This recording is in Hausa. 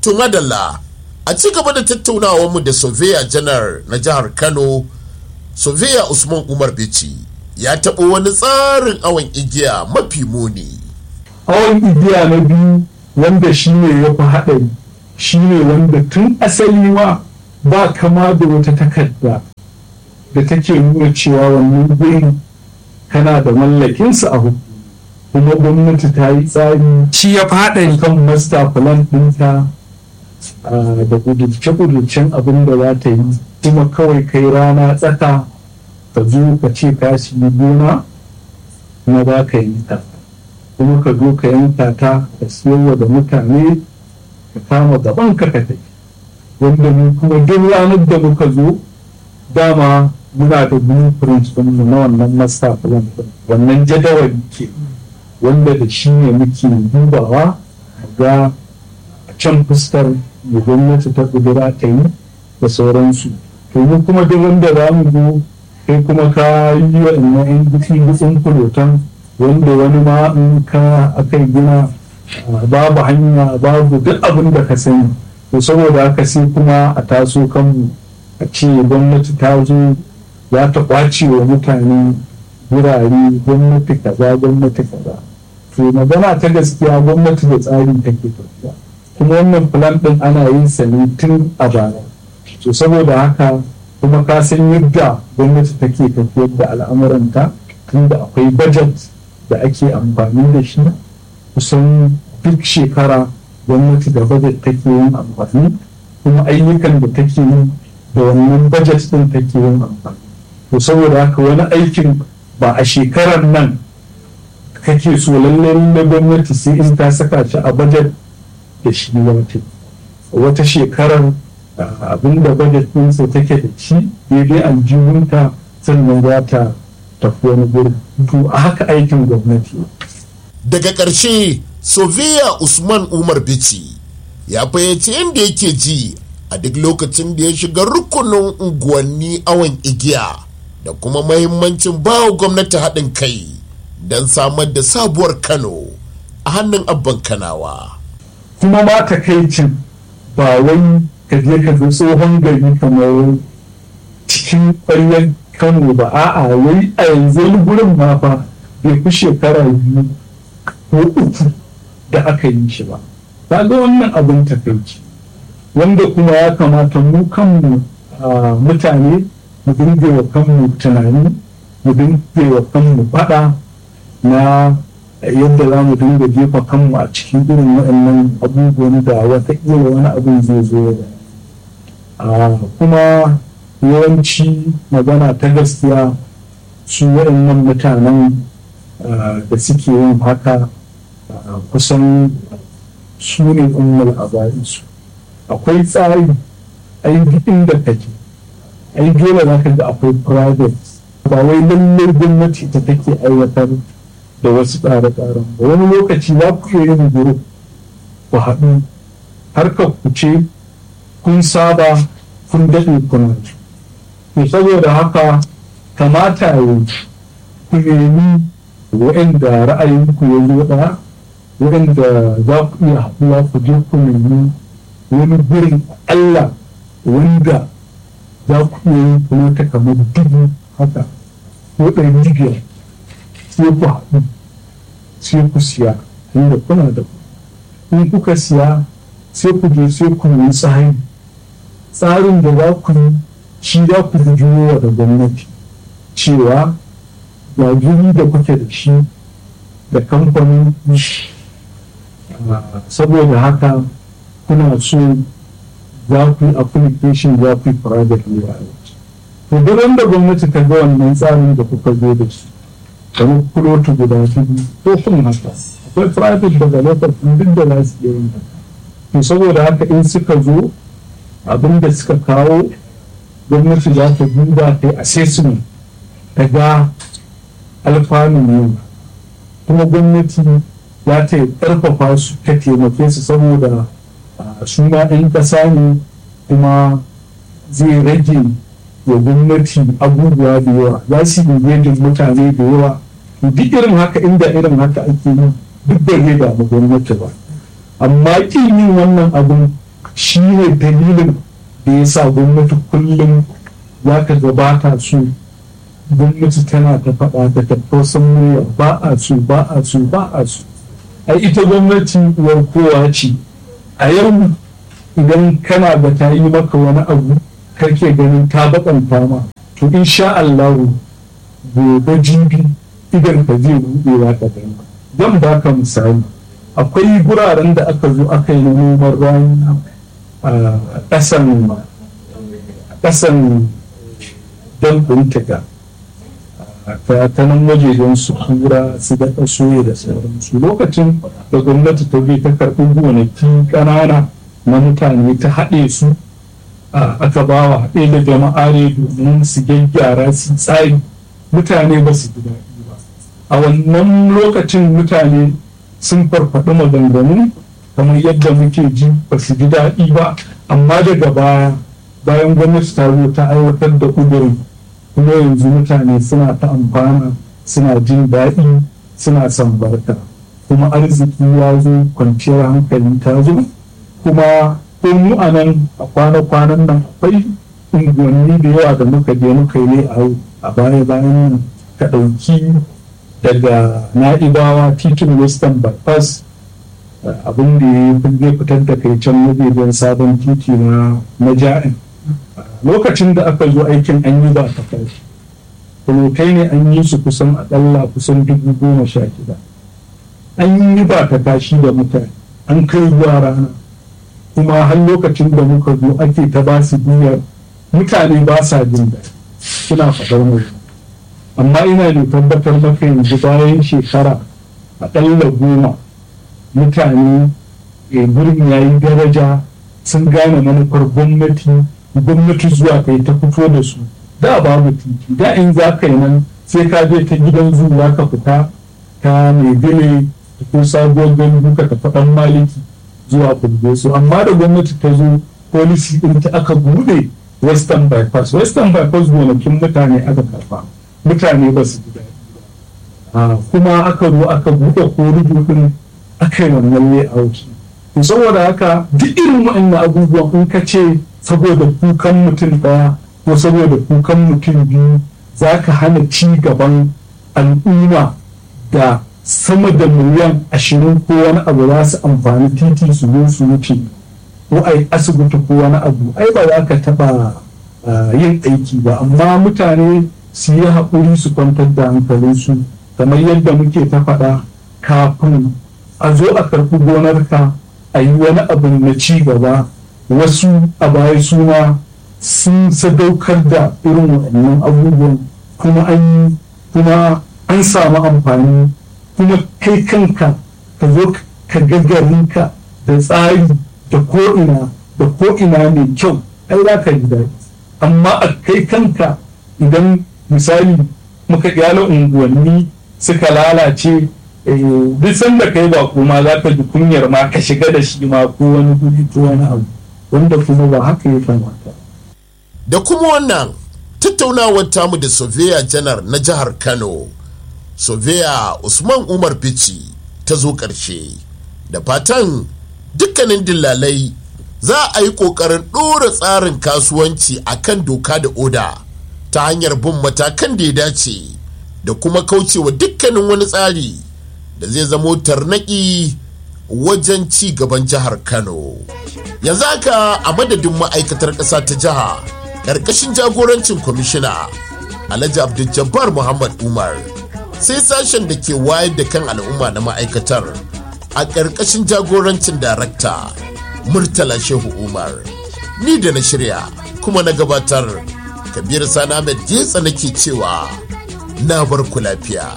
to madalla a ci gaba da tattaunawarmu da soveya janar na jihar kano soveya usman umar bici ya taɓo wani tsarin awon igiya mafi muni awon igiya na biyu wanda shi ne ya fi haɗari shi ne wanda tun asali ma ba kama da wata takarda da take nuna cewa wannan gurin kana da mallakinsa a hukumu kuma gwamnati ta yi tsari shi ya fi haɗari kan master plan ɗinta da kudurce-kudurcen abin da za ta yi kuma kawai kai rana tsaka ka zo ka ce ka shi gona kuma ba ka yi ta kuma ka zo ka yanka ta ka siyarwa da mutane ka kama gaban ka ka tafi wanda mu kuma duk ranar da muka zo dama muna da blueprint ɗinmu na wannan master plan wannan jadawali ke wanda da shi ne muke dubawa ga can fuskar da gwamnati ta kudura ta yi da sauransu to mu kuma duk wanda za mu zo kai kuma ka yi wa ina yan gutsi gutsin kulotan wanda wani ma in ka aka gina babu hanya babu duk abin da ka sani to saboda haka sai kuma a taso kanmu a ce gwamnati ta zo za ta kwace wa mutane wurare gwamnati kaza gwamnati kaza to magana ta gaskiya gwamnati da tsari take tafiya kuma wannan plan din ana yin sa ne tun a baya to saboda haka kuma ka san yadda gwamnati take tafiyar da al'amuranta tunda akwai budget da ake amfani da shi kusan duk shekara gwamnati da budget take yin amfani kuma ayyukan da take yi da wannan budget din take yin amfani to saboda haka wani aikin ba a shekarar nan kake so lallai na gwamnati sai in ta saka shi a budget da shi wata wata shekarar abin da budget ɗinsa take da shi daidai aljihunta sannan za ta tafi wani gurin to a haka aikin gwamnati daga ƙarshe soviya usman umar bici ya fayyace yadda yake ji a duk lokacin da ya shiga rukunin unguwanni awon igiya da kuma mahimmancin bawa gwamnati haɗin kai don samar da sabuwar kano a hannun abban kanawa kuma ma takaicin ba wai ka je ka ga tsohon gari kamar cikin ƙwaryar kano ba a'a wai a yanzu wani gurin ma fa bai fi shekara biyu ko uku da aka yi shi ba ta ga wannan abin takaici wanda kuma ya kamata mu kanmu mutane mu dinga wa kanmu tunani mu dinga wa kanmu faɗa na yadda za mu dinga jefa kanmu a cikin irin waɗannan abubuwan da wataƙila wani abin zai zo da kuma yawanci magana ta gaskiya su waɗannan mutanen da suke yin haka kusan su ne ummul su akwai tsari ai inda kake ai dole za ka ga akwai private ba wai lallai gwamnati ta take aiwatar da wasu tsare-tsaren ba wani lokaci za ku iya yin guru ku haɗu harkar ku ce kun saba kun daɗe kuna to saboda haka kamata ya ku nemi waɗanda ra'ayinku ya zo ɗaya waɗanda za ku iya haɗuwa ku je ku nemi wani gurin Allah wanda za ku iya yin kuma ta kamar dubu haka ko ɗari biyar sai ku haɗu sai ku siya inda kuna da ku in kuka siya sai ku je sai ku yi tsari tsarin da za ku yi shi za ku juyo da gwamnati cewa ga guri da kuke da shi da kamfanin saboda haka kuna so za ku yi application za ku yi private layout to duk wanda gwamnati ta ga wannan tsarin da kuka zo da shi kamar kulotu guda hudu ko kun haka akwai private developer duk da za su iya yin to saboda haka in suka zo abin da suka kawo gwamnati za ta duba ta yi assessment ta ga alfanun yau kuma gwamnati za ta yi ƙarfafa su ta taimake su saboda su ma ɗan ƙasa ne kuma zai rage wa gwamnati abubuwa da yawa za su yi mutane da yawa duk irin haka inda irin haka ake yi duk da zai damu gwamnati ba amma kin yin wannan abin shi ne dalilin da ya sa gwamnati kullum za ka gabata su gwamnati tana ta faɗa da tattausan murya ba a su ba a su ba a su ai ita gwamnati uwar kowa ce a yau idan kana da ta yi maka wani abu kake ganin ta bakanta ma to insha Allah gobe jibi idan ka zai buɗewa ka gani zan baka misali akwai guraren da aka zo aka yi noman rani a ƙasan ƙasan don taga ta nan wajejen su kura su daɗa soya da sauransu lokacin da gwamnati ta bi ta karɓi gonaki ƙanana na mutane ta haɗe su aka ba wa haɗe da jama'a ne domin su gyaggyara su tsari mutane ba su ji daɗi ba a wannan lokacin mutane sun farfaɗi maganganu kamar yadda muke ji ba su ji daɗi ba amma daga baya bayan gwamnati ta zo ta aiwatar da ƙudurin kuma yanzu mutane suna ta amfana suna jin daɗi suna son barka kuma arziki ya zo kwanciyar hankali ta zo kuma ko mu a nan a kwana-kwanan nan akwai unguwanni da yawa da muka je muka yi a baya bayan nan ka ɗauki daga na'ibawa titin western bypass abin da ya fitar da kai can mabeban sabon titi na ja'in lokacin da aka zo aikin an yi ba ta kashi kai ne an yi su kusan aƙalla kusan dubu goma sha shida an yi ba ta kashi da mutane an kai zuwa rana kuma har lokacin da muka zo ake ta ba su biyar mutane ba sa jin daɗi suna faɗar mu amma ina da tabbatar maka yanzu bayan shekara aƙalla goma mutane gurin ya yi daraja sun gane manufar gwamnati gwamnati zuwa kai ta fito da su da babu titi da in za ka yi nan sai ka je ta gidan zuwa ka fita ta mai gile ko sabuwar gani duka ta faɗan maliki zuwa kulbe su amma da gwamnati ta zo polisi ɗin ta aka buɗe western bypass western bypass gonakin mutane aka karfa mutane ba su ji daɗi kuma aka zo aka buɗe ko rubutun aka yi wannan layout saboda haka duk irin waɗannan abubuwan in ka ce saboda kukan mutum ɗaya ko saboda kukan mutum biyu za ka hana ci gaban al'umma da sama da miliyan ashirin ko wani abu za su amfani titi su zo su wuce ko a yi asibiti ko wani abu ai ba za ka taɓa yin aiki ba amma mutane su yi haƙuri su kwantar da hankalinsu kamar yadda muke ta faɗa kafin a zo a karɓi gonarka a yi wani abu na ci gaba wasu a baya suna sun sadaukar da irin waɗannan abubuwan kuma an kuma an samu amfani kuma kai kanka ka zo ka gagarinka da tsari da ko'ina da ko'ina mai kyau ai za ka ji daɗi amma a kai kanka idan misali muka gyala unguwanni suka lalace duk sanda kai ba kuma za ka ji kunyar ma ka shiga da shi ma ko wani guri ko wani abu wanda kuma ba haka ya kamata da kuma wannan tattaunawar tamu da soveya janar na jihar kano soveya usman umar bici ta zo ƙarshe da fatan dukkanin dillalai za a yi ƙoƙarin ɗora tsarin kasuwanci a kan doka da oda ta hanyar bin matakan da ya dace da kuma kaucewa dukkanin wani tsari da zai zamo tarnaki wajen ci gaban jihar kano yanzu haka a madadin ma'aikatar ƙasa ta jiha ƙarƙashin jagorancin kwamishina alhaji abdul muhammad umar sai sashen da ke wayar da kan al'umma na ma'aikatar a ƙarƙashin jagorancin darakta murtala shehu umar ni da na shirya kuma na gabatar kabir sani ahmed getsa nake cewa na bar ku lafiya